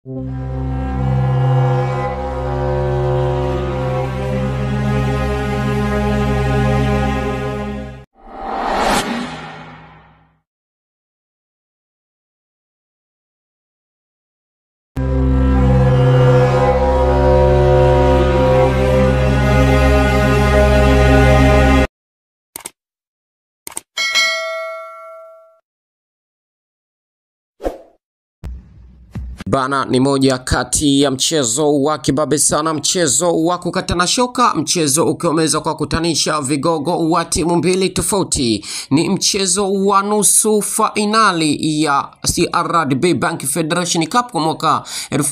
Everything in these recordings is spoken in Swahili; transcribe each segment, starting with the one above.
Bana ni moja kati ya mchezo wa kibabe sana, mchezo wa kukatana shoka, mchezo ukiwa umeweza kuwakutanisha vigogo wa timu mbili tofauti. Ni mchezo wa nusu fainali ya CRDB Bank Federation Cup kwa mwaka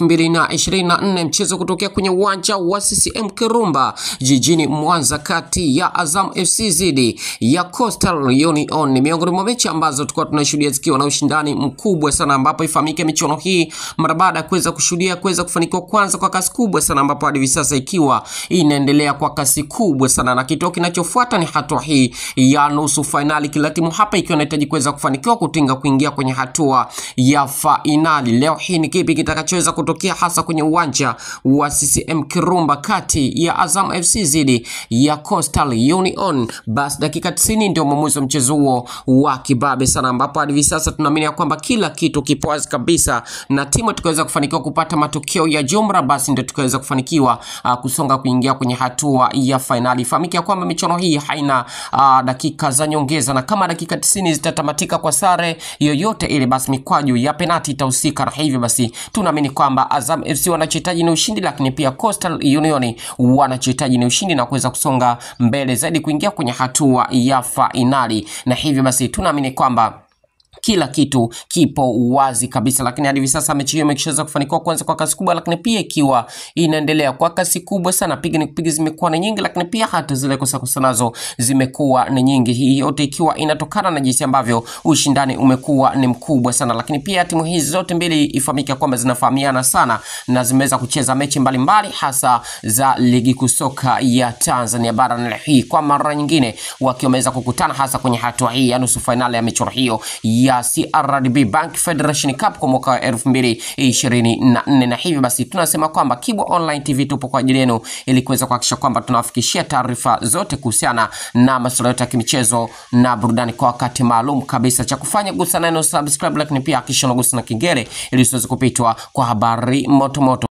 2024, mchezo kutokea kwenye uwanja wa CCM Kirumba jijini Mwanza, kati ya Azam FC dhidi ya Coastal Union. Ni miongoni mwa mechi ambazo tulikuwa tunashuhudia zikiwa na ushindani mkubwa sana, ambapo ifahamike michuano hii mara baada ya kuweza kushuhudia kuweza kufanikiwa kwanza kwa kasi kubwa sana, ambapo hadi hivi sasa ikiwa inaendelea kwa kasi kubwa sana, na kituo kinachofuata ni hatua hii ya nusu fainali, kila timu hapa ikiwa inahitaji kuweza kufanikiwa kutinga kuingia kwenye hatua ya fainali. Leo hii ni kipi kitakachoweza kutokea hasa kwenye uwanja wa CCM Kirumba kati ya Azam FC dhidi ya Coastal Union? Basi dakika 90 ndio mwamuzi wa mchezo huo wa kibabe sana, ambapo hadi hivi sasa tunaamini ya kwamba kila kitu kipo wazi kabisa na timu tukaweza kufanikiwa kupata matokeo ya jumla, basi ndio tukaweza kufanikiwa uh, kusonga kuingia kwenye hatua ya fainali. Ifahamike ya kwamba michuano hii haina uh, dakika za nyongeza, na kama dakika 90 zitatamatika kwa sare yoyote ile, basi mikwaju ya penati itahusika, na hivyo basi tunaamini kwamba Azam FC wanachohitaji ni ushindi, lakini pia Coastal Union wanachohitaji ni ushindi na kuweza kusonga mbele zaidi kuingia kwenye hatua ya fainali, na hivyo basi tunaamini kwamba kila kitu kipo wazi kabisa, lakini hadi hivi sasa mechi hiyo imeshaweza kufanikiwa kwanza kwa kasi kubwa, lakini pia ikiwa inaendelea kwa kasi kubwa sana. Piga ni kupiga zimekuwa ni nyingi, lakini pia hata zile kosa kosa nazo zimekuwa ni nyingi. Hii yote ikiwa inatokana na jinsi ambavyo ushindani umekuwa ni mkubwa sana, lakini pia timu hizi zote mbili ifahamike kwamba zinafahamiana sana na zimeweza kucheza mechi mbalimbali mbali, hasa za ligi kuu soka ya Tanzania bara, na hii kwa mara nyingine wakiwa wameweza kukutana hasa kwenye hatua hii ya nusu fainali ya michuano hiyo ya CRDB Bank Federation Cup kwa mwaka wa 2024 na hivyo basi tunasema kwamba Kibwa Online TV tupo kwa ajili yenu ili kuweza kuhakikisha kwamba tunawafikishia taarifa zote kuhusiana na masuala yote ya kimichezo na burudani kwa wakati maalum kabisa. Cha kufanya gusa neno subscribe, lakini pia hakikisha unagusa na kengele ili usiweze kupitwa kwa habari moto moto.